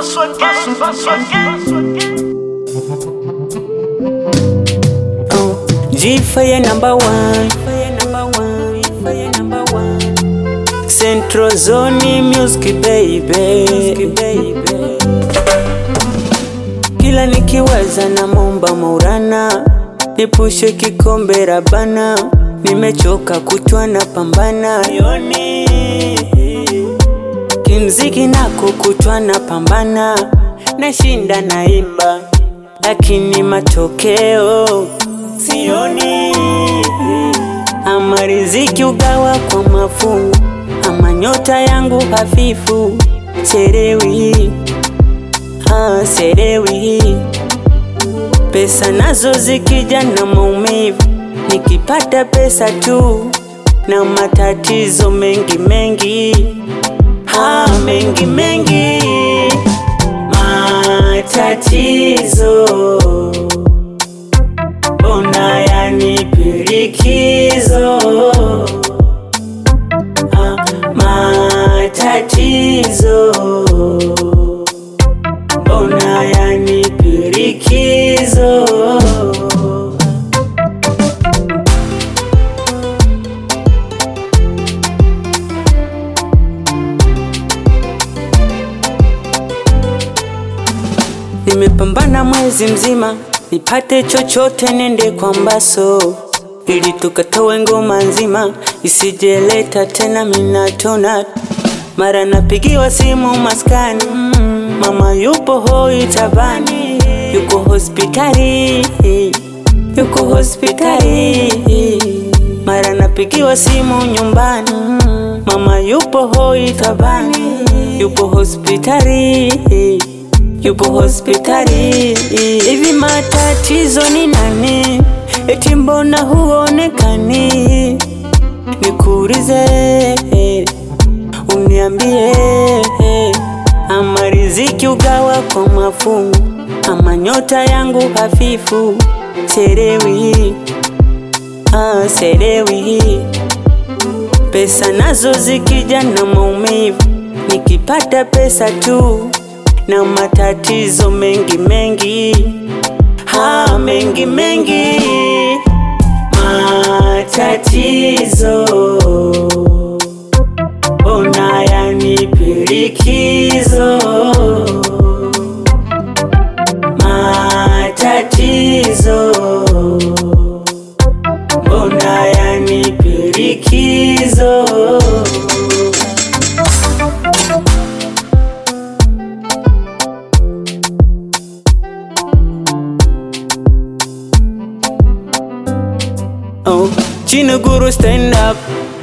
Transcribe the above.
Hustle again, hustle again. G Fire number one. Central Zone Music baby. Kila nikiwaza na momba Maulana, nipushe kikombe Rabana, nimechoka kutwa na pambana yoni kimziki nako kutwa na pambana, nashinda naimba, lakini matokeo sioni. Ama riziki ugawa kwa mafungu, ama nyota yangu hafifu, serewi ah, serewi pesa nazo zikija na maumivu, nikipata pesa tu na matatizo mengi mengi ah, mengi mengi matatizo mbona yanipirikizo ah, matatizo mbona yanipirikizo Nimepambana mwezi mzima nipate chochote, nende kwa Mbaso ili tukatowe ngoma nzima, isijeleta tena minatona. Mara napigiwa simu maskani, mama yupo hoi tabani, yuko hospitali, yuko hospitali. Mara napigiwa simu nyumbani, mama yupo hoi tabani, yupo hospitali yupo hospitali. Hivi matatizo ni nani? Eti mbona huonekani? Nikuulize, uniambie, ama riziki ugawa kwa mafungu, ama nyota yangu hafifu, serewi ah, serewi pesa nazo zikija na maumivu, nikipata pesa tu na matatizo mengi mengi ha mengi mengi matatizo ona yanipirikizo matatizo mbona yanipirikizo Oh, Chino Guru stand up